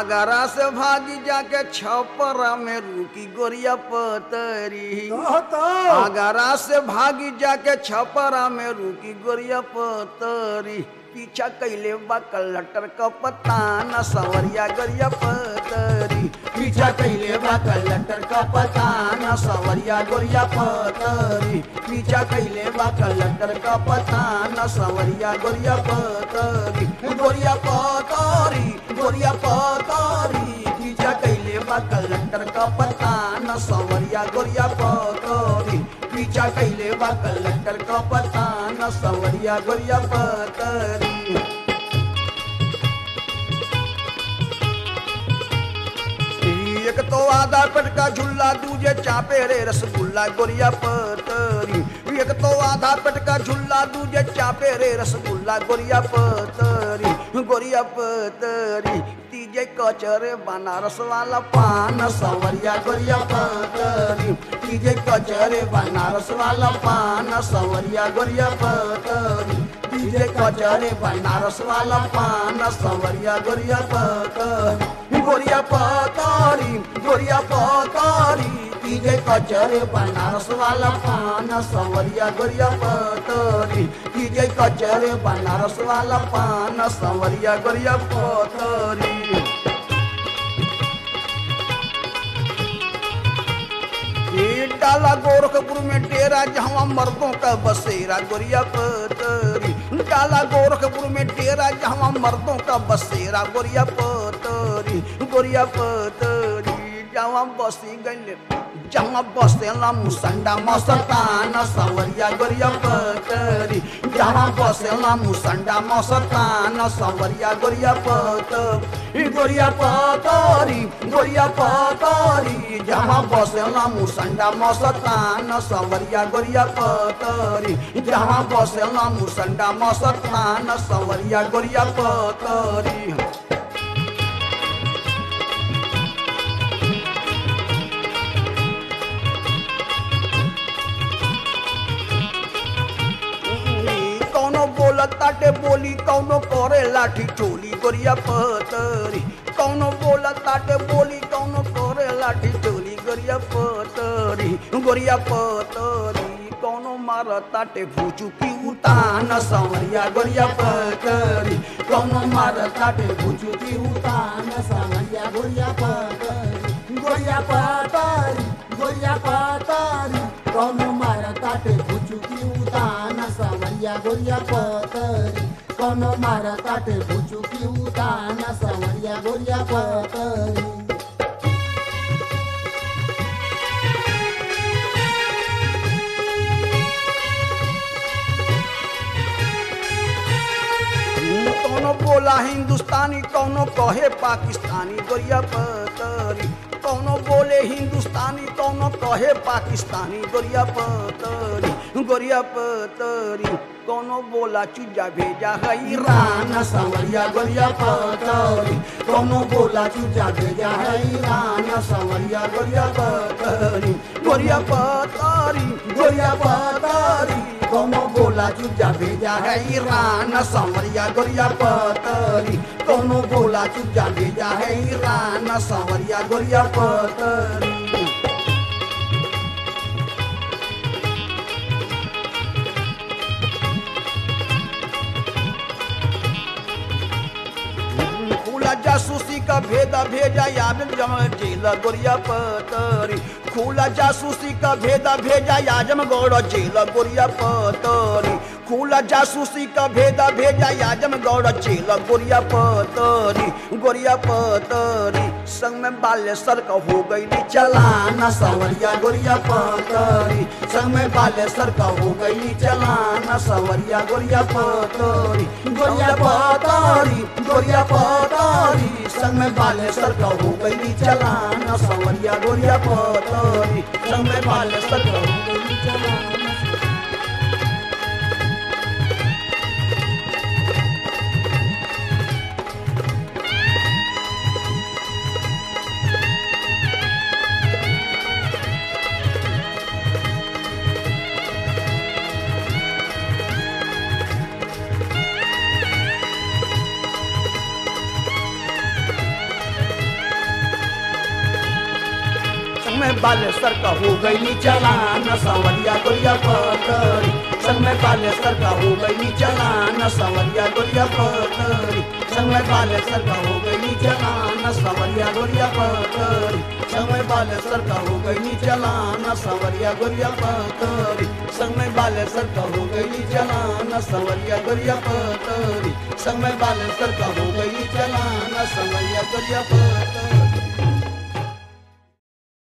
आगरा से भागी जाके छपरा में रुकी गोरिया पतरी कहता आगरा से भागी जाके छपरा में रुकी गोरिया पतरी पीछा कैले बा कलटर का पता न सवरिया गोरिया पतरी पीछा कैले बा कलटर का पता न सवरिया गोरिया पतरी पीछा कैले बा कलटर का पता न सवरिया गोरिया पतरी गोरिया पतरी गोरिया पतरी पीछा कैले बा कलटर का पता न सवरिया गोरिया पतरी पीछा कैले बा कलटर का पता न सवरिया गोरिया पतरी एक तो आधा पेट का झुल्ला दूजे चापे रे रसगुल्ला गोरिया पतरी एक तो आधा पेट का झुल्ला दूजे चापे रे रसगुल्ला गोरिया पतरी गोरिया पतरी तीजे कचरे बनारस वाला पान सवरिया गोरिया पतरी तीजे कचरे बनारस वाला पान सवरिया गोरिया पतरी तीजे कचरे बनारस वाला पान सवरिया गोरिया पतरी गोरिया पतरी गोरिया पतरी तीजे कचरे बनारस वाला पान सवरिया गोरिया पतरी तीजे कचरे बनारस वाला पान सवरिया गोरिया पतरी ये डाला गोरखपुर में डेरा जहाँ मर्दों का बसेरा गोरिया पतरी डाला गोरखपुर में डेरा जहाँ मर्दों का बसेरा गोरिया पतरी गोरिया पतरी जहाँ बसी गई जहाँ बसेला मुसंडा मसतान सवरिया गोरिया पतरी जहाँ बसेला मुसंडा मसतान सवरिया गोरिया पतरी गोरिया पतरी गोरिया पतरी जहाँ बसेला मुसंडा मसतान सवरिया गोरिया पतरी जहाँ बसेला मुसंडा मसतान सवरिया गोरिया पतरी कौनो बोलत ताटे बोली कौनो करे लाठी चोली गोरिया पतरी कौनो बोलत ताटे बोली कौनो करे लाठी चोली गोरिया पतरी गोरिया पतरी कौनो मार ताटे भूचू की उतान सवरिया गोरिया पतरी कौनो मार ताटे भूचू की उतान सवरिया गोरिया पतरी गोरिया पतारी गोरिया पतारी कौनो मारा ताटे भुचुकी उतान सवरिया गोरिया पतरी कौनो मारा ताटे भुचुकी उतान सवरिया गोरिया पतरी कौनो बोला हिंदुस्तानी कौनो कहे पाकिस्तानी गोरिया पतरी कौनो बोले हिंदुस्तानी कौनो कहे पाकिस्तानी गोरिया पतरी गोरिया पतरी कौनो बोला चुजा भेजा है ईरान सवरिया गोरिया पतरी कौनो बोला चुजा भेजा है ईरान सवरिया गोरिया पतरी गोरिया पतरी गोरिया पतरी कौनो बोला चुजा भेजा है ईरान सवरिया गोरिया पतरी कौनो बोला चुजा भेजा है ईरान सवरिया गोरिया पतरी खुला जासूसी का भेदा भेजा याद जम जेल गोरिया पतरी खुला जासूसी का भेदा भेजा याजम गौड़ जेल गोरिया पतरी खुला जासूसी का भेदा भेजा याजम गौड़ जेल गोरिया पतरी गोरिया पतरी संग में बालेश्वर का हो गई चलाना सवरिया गोरिया पतरी संग में बालेश्वर का हो गई चलाना सवरिया गोरिया पतरी गोरिया पतरी गोरिया पतरी संग में बालेश्वर का हो गई चलाना सवरिया गोरिया पतरी संग में बालेश्वर का हो गई चलाना में बालेश्वर का हो गई चलान सवरिया गोरिया पतरी संग में बालेश्वर का हो गई चलान सवरिया गोरिया पतरी संग में बालेश्वर का हो गई चलान सवरिया गोरिया पतरी संग में बालेश्वर का हो गई चलान सवरिया गोरिया पतरी संग में बालेश्वर का हो गई चलान सवरिया गोरिया पतरी संग में बालेश्वर का हो गई चलान सवरिया गोरिया पतरी